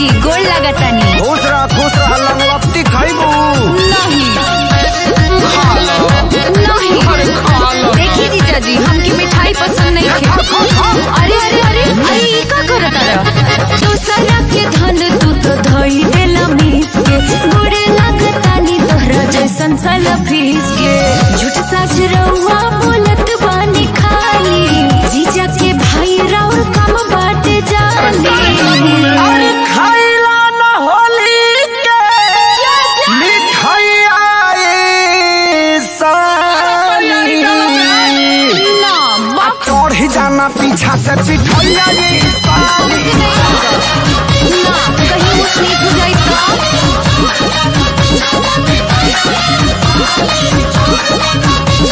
जी गोड़ लागतानी खुश रह खुश रह लंगलपटी खाइबू नहीं नहीं देखी जीजा जी हमके मिठाई पसंद नहीं है अरे अरे अरे अरे ये का करत रहा दूसरा के धन तू तो धई देला मीस के गोड़े लागतानी तोहरा जैसन साला फीस के झूठ सच रहुआ बोलत बानी खाली जीजा के भाई राउर कम बाटे जानी अरे खैला न होली के मिठाइया ए साली ना आ चढ़ जाना पीछा से पिठैया ये साली ना कहीं मुझ नीच हो जाए तो